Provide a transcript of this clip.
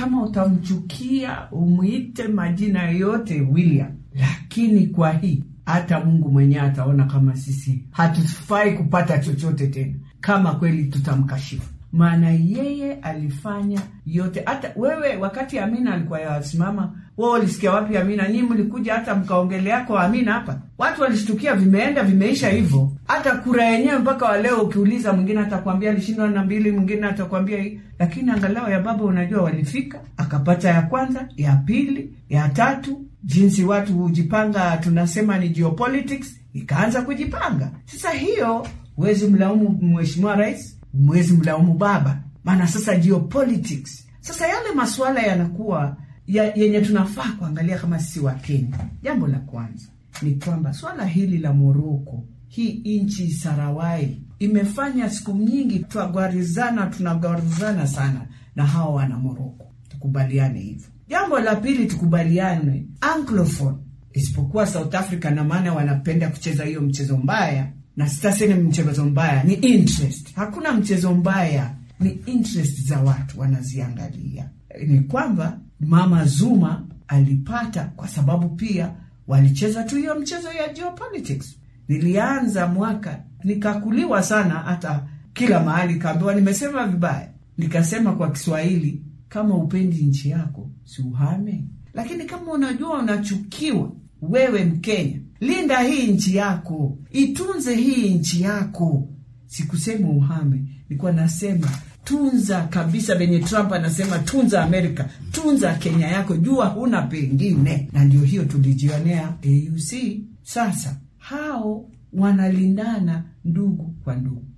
kama utamchukia umwite majina yote William, lakini kwa hii hata Mungu mwenyewe ataona kama sisi hatufai kupata chochote tena, kama kweli tutamkashifu. Maana yeye alifanya yote. Hata wewe wakati Amina alikuwa yasimama, wewe ulisikia wapi Amina? Nyinyi mlikuja hata mkaongelea kwa Amina hapa, watu walishtukia, vimeenda vimeisha hivyo. Hata kura yenyewe mpaka wa leo ukiuliza, mwingine atakwambia alishindwa na mbili, mwingine atakwambia hii, lakini angalau ya baba, unajua walifika, akapata ya kwanza, ya pili, ya tatu. Jinsi watu hujipanga, tunasema ni geopolitics, ikaanza kujipanga. Sasa hiyo huwezi mlaumu mheshimiwa rais, mwezi mlaumu baba, maana sasa geopolitics. Sasa yale masuala yanakuwa ya, yenye tunafaa kuangalia kama sisi wa Kenya. Jambo la kwanza ni kwamba swala hili la Moroko, hii nchi Sarawai imefanya siku nyingi twagwarizana, tunagwarizana sana na hawa wana Moroko, tukubaliane hivyo. Jambo la pili tukubaliane anglophone, isipokuwa South Africa, na maana wanapenda kucheza hiyo mchezo mbaya na sitasema mchezo mbaya, ni interest. Hakuna mchezo mbaya, ni interest za watu wanaziangalia. Ni kwamba mama Zuma alipata kwa sababu pia walicheza tu hiyo mchezo ya geopolitics. Nilianza mwaka nikakuliwa sana, hata kila mahali kaambiwa nimesema vibaya. Nikasema kwa Kiswahili, kama upendi nchi yako si uhame, lakini kama unajua unachukiwa wewe Mkenya, linda hii nchi yako, itunze hii nchi yako. Sikusema uhame, nilikuwa nasema tunza kabisa, venye Trump anasema tunza Amerika, tunza Kenya yako, jua huna pengine. Na ndio hiyo tulijionea AUC. Sasa hao wanalindana ndugu kwa ndugu.